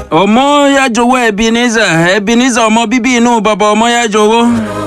ọmọyájọwọ ebenezer ebenezer ọmọ bíbí inú bàbá ọmọyájọwọ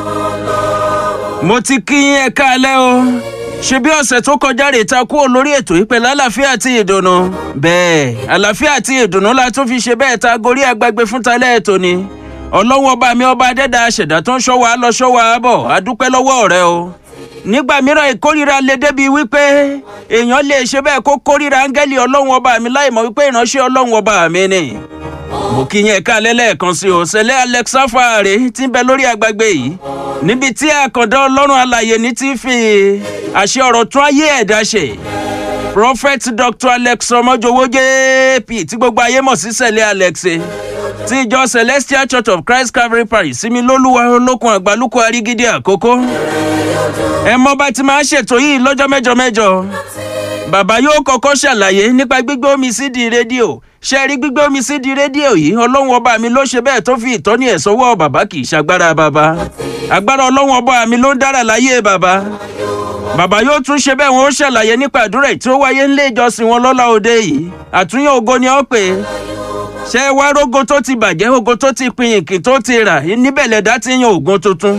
mo ti kí yín ẹ káalẹ́ o ṣe bí ọ̀sẹ̀ tó kọjá rè ta kúrò lórí ètò yìí pẹ̀lú àlàáfíà àti ìdùnnú bẹ́ẹ̀ àlàáfíà àti ìdùnnú la tún fi ṣe bẹ́ẹ̀ ta gorí agbègbè fún talẹ́ ètò ni ọlọ́wọ́ ọba mi ọba adẹ́dà aṣẹ̀dá tó ń ṣọ́ wa lọ ṣọ́ wa bọ̀ adúpẹ́ lọ́wọ́ rẹ o nígbà mìíràn ìkórira lè débi wípé èèyàn lè ṣe bẹ́ẹ̀ kó kórira áńgẹ́lì ọlọ́run ọba mi láì mọ̀ wípé ìránṣẹ́ ọlọ́run ọba mi ni mo kí yẹn ká lẹ́lẹ́ẹ̀kan sí o sẹ́lẹ̀ alexa fàárẹ̀ tí ń bẹ lórí agbègbè yìí níbi tí àkàndá ọlọ́run alàyè ní ti fi àṣẹ ọ̀rọ̀ tún ayé ẹ̀dá ṣe prophet dr alex ọmọjọwọ jp tí gbogbo ayé mọ̀ sí sẹ́lẹ̀ alex ti ìjọ celestial church of christ calvary parish sími lólúwa olókun àgbálùkù arígídí àkókò ẹ mọ bá ti máa ṣètò yìí lọ́jọ́ mẹ́jọ mẹ́jọ bàbá yóò kọ́kọ́ ṣàlàyé nípa gbígbé omi sí di rédíò ṣe rí gbígbé omi sí di rédíò yìí ọlọ́run ọba mi ló ṣe bẹ́ẹ̀ tó fi ìtọ́ni ẹ̀ sọ́wọ́ bàbá kì í ṣagbára bàbá agbára ọlọ́run ọba mi ló ń dára láyé bàbá bàbá yóò tún ṣe bẹ́ẹ̀ wọn ó ṣàlàyé nípa àdúrà tí ó wáyé ńlé ìjọsìn wọn lọ́la òde yìí àtúnyẹ̀ ògo ni ó pè é ṣé wá rógo tó ti bàjẹ́ ògo tó ti pinyìnkì tó ti rà níbẹ̀ lẹ̀dá ti yan ògùn tuntun.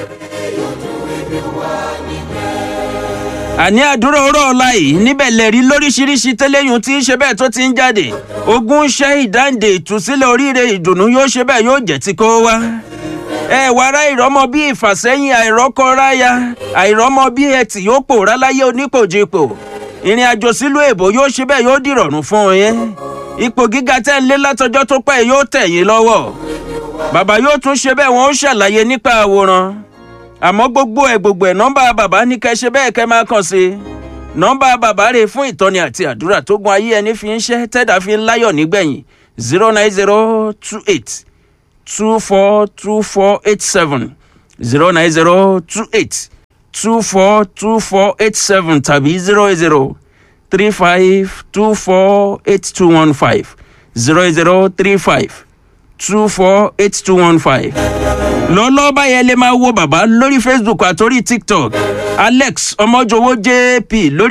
àní àdúrà ọ̀rọ̀ ọ̀la yìí níbẹ̀ lẹ̀rí lóríṣiríṣi tẹ́lẹ̀yìn tí ń ṣe bẹ́ẹ̀ tó ti ń jáde ogun ṣẹ́ ìdáǹdè ìtúsílẹ̀ oríire ìdùnnú yóò ṣe bẹ́ẹ̀ yóò jẹ́ ti kó wá. ẹ wàrà ìrọmọ bí ìfàsẹ́yìn àìrọ́kọ́ráyà àìrọ́mọ bí ẹtì yóò pòórá láyé onípòjìpò ìrìn àjò sílùú èbó yóò ṣe bẹ́ẹ̀ yóò dìrọ̀rùn fún yín ipò gíga tẹ́ ń lé látọjọ́ tó pẹ́ yóò tẹ̀ yín lọ́wọ́ bàbá yóò tún ṣe bẹ́ẹ̀ wọ́n ó ṣàlàyé nípa àwòrán àmọ́ gbogbo ẹ̀ gbogbo ẹ̀ nọ́mbà bàbá ní kẹ́ ṣe bẹ́ẹ̀ kẹ́ máa kàn sí i nọ́mbà bàbá rè fún ìtọ́ni àti àdúrà tó gun ayé ẹni fi ń ṣẹ́ tẹ́dà fi ń láyọ̀ nígbẹ̀yìn zero nine zero two eight two four two four eight seven zero nine zero two eight two four two four eight seven tàbí zero zero three five two four eight two one five zero zero three five two four eight two one five lọ́lọ́ báyẹn lè máa wo bàbá lórí facebook àtòrí tiktok alex ọmọjọwọ jp lórí.